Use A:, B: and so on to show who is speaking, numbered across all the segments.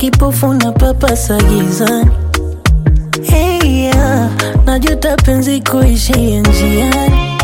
A: kipofu na papasa gizani. Hey, yeah. Najuta penzi kuishia njiani.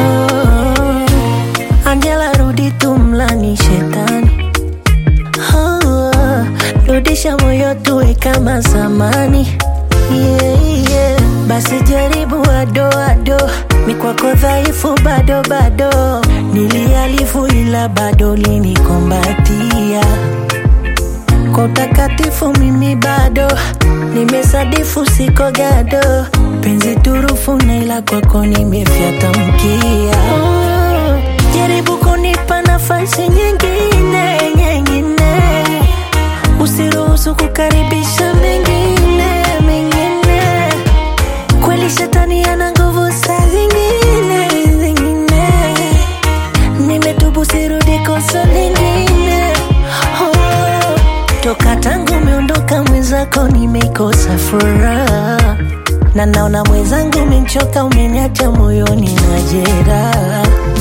A: Oh, Angela rudi tumlani shetani. Oh, rudisha moyo tuwe kama zamani. Yeah, yeah. Basi jaribu ado ado, mi kwako dhaifu bado bado, nilialifu ila bado linikombatia kwa utakatifu mimi bado nimesadifu siko gado penzi turufu na ila kwako nimefyata mkia oh, jaribu kunipa nafasi nyingine nyingine usiruhusu kukaribisha mengine mengine kweli shetani ana nguvu saa zingine zingine nimetubu sirudi kosa lingine oh, toka tangu umeondoka mwenzako nimeikosa furaha na naona mwenzangu umenchoka umeniacha moyoni na jeraha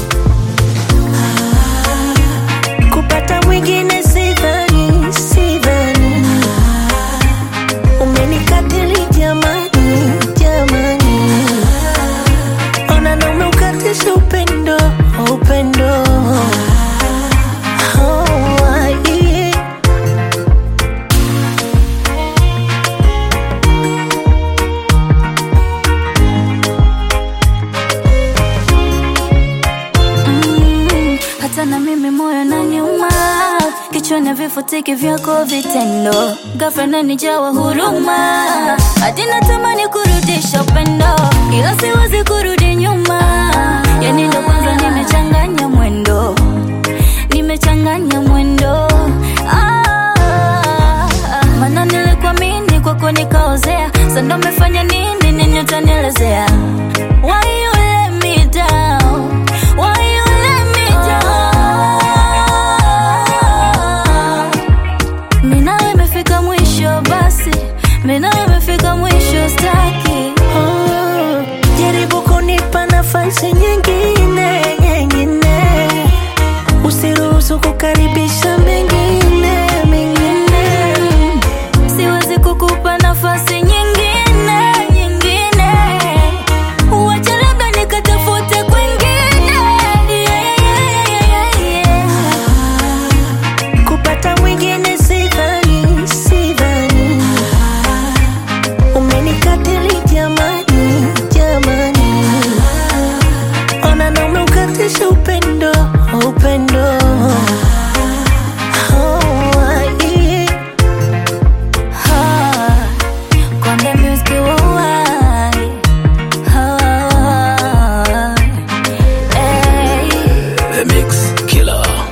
A: Ah, kupata mwingine sidhani sidhani umenikatili jamani jamani ona na umeukatisha upendo upendo Oh, yeah.
B: Mm, hata na mimi moyo na nyuma kichwani vifutiki vyako vitendo ghafla nanijawa huruma hadi natamani kurudisha upendo ila siwezi kurudi nyuma yani ndo kwanza nimechanganya mwendo nimechanganya mwendo ah, mana nilikuamini kwako nikaozea sando umefanya nini nini utanielezea Why you let me down? Why you let me down? Mina imefika mwisho basi, mina imefika mwisho staki.
A: Oh, jaribu kunipa nafasi nyingine nyingine, usiruhusu kukaribisha mengine mengine.
B: Siwezi kukupa nafasi nyingine nyingine, uache labda nikatafute kwingine. Yeah, yeah, yeah, yeah.
A: Kupata mwingine sidhani sidhani, umenikatili jamani jamani, ona na umeukatisha upendo upendo. Oh, yeah.
B: Ah, Konde Music worldwide. Ah, hey.
C: The Mix Killer.